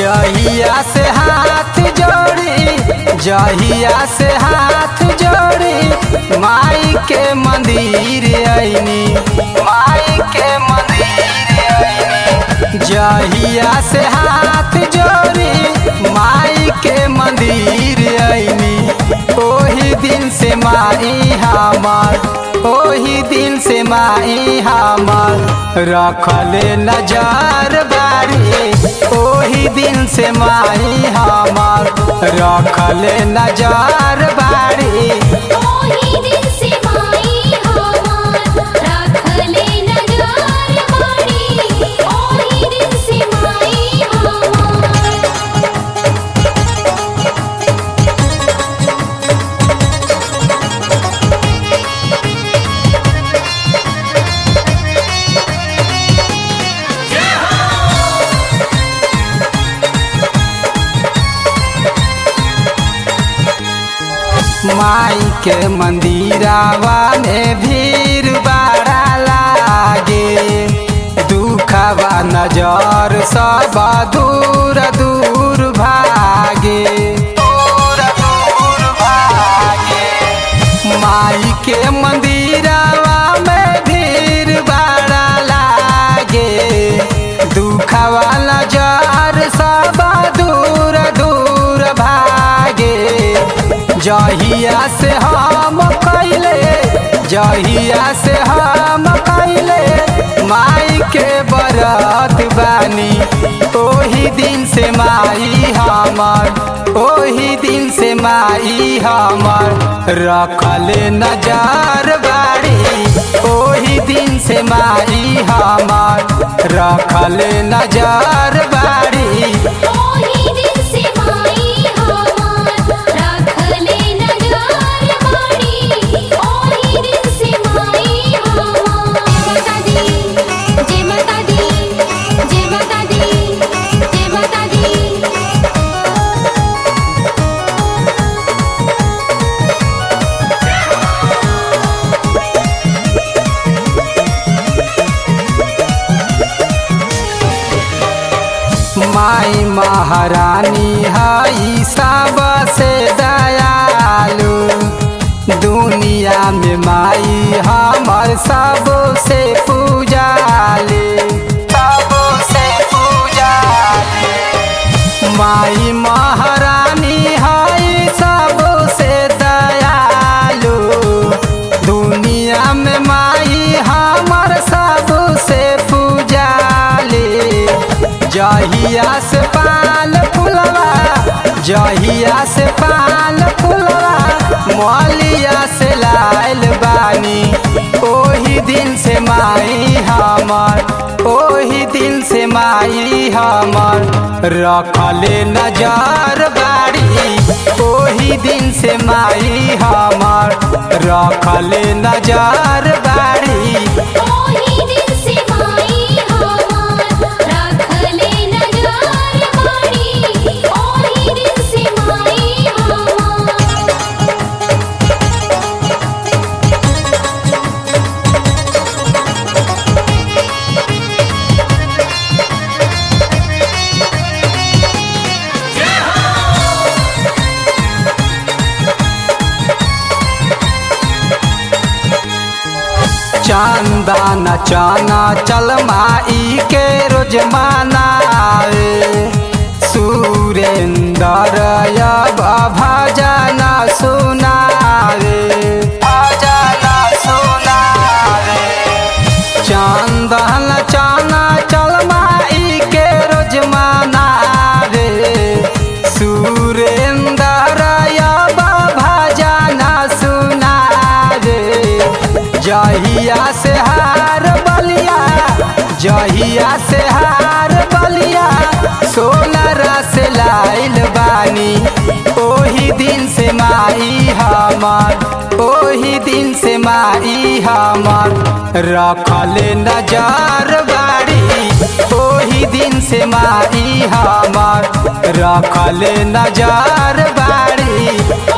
जहिया से हाथ जोड़ी जहिया से हाथ जोड़ी माई के मंदिर आईनी माई के मंदिर आईनी जहिया से हाथ जोड़ी माई के मंदिर आईनी ओही दिन से माई हमार ओही दिन से माई हमार रखले नजर बारी ओही दिन से माई हमार रखले नजर बारी ओही दिन से माई हमार रखले नजर बाड़ी ओही दिन से माई हमार माई के मंदिरावा में भीड़ बड़ा लागे दुखवा नजर सब दूर दूर भागे दूर दूर भागे माई के मंदिरावा में भीड़ बड़ा लागे दुखवा नजर सब दूर दूर भागे जहिया से हम कैले जहिया से हम कैले माई के बरत बानी ओही दिन से माई हमर ओही दिन से माई हमर रखले नजर बाड़ी ओही दिन से माई हमर रखले नजर बाड़ी ओही दिन से माई हमार रखले नजर बाड़ी ओही दिन से माई हमार जय माता दी जय माता दी जय माता दी जय माता दी माई महारानी हई सबसे दयालु दुनिया में माई हमर सबसे पूजाले सबसे पूजाले माई महारानी हई सबसे दयालु दुनिया में माई हमर सबसे पूजाले जहिया से पाल फुलवा जहिया से पाल फुलवा मौलिया से लाल बानी ओही दिन से माई हमर ओही दिन से माई हमर रखले नजर बाड़ी ओही दिन से माई हमर रखले नजर बाड़ी ओही दिन से माई हमार रखले नजर बाड़ी ओही दिन से माई हमार चांदा न चाना चल माई के रोज मनावे सुरेंदर अब भजन सुनावे भजन सुनावे चांदन चाना चल माई के रोज मनावे सुरेंदर अब भजन सुनावे जहिया से हार बलिया जहिया से हार बलिया सोनरा से लाइल बानी ओही दिन से माई हमर ओही दिन से माई हमर रखले नजर बाड़ी ओही दिन से माई हमर रखले नजर बाड़ी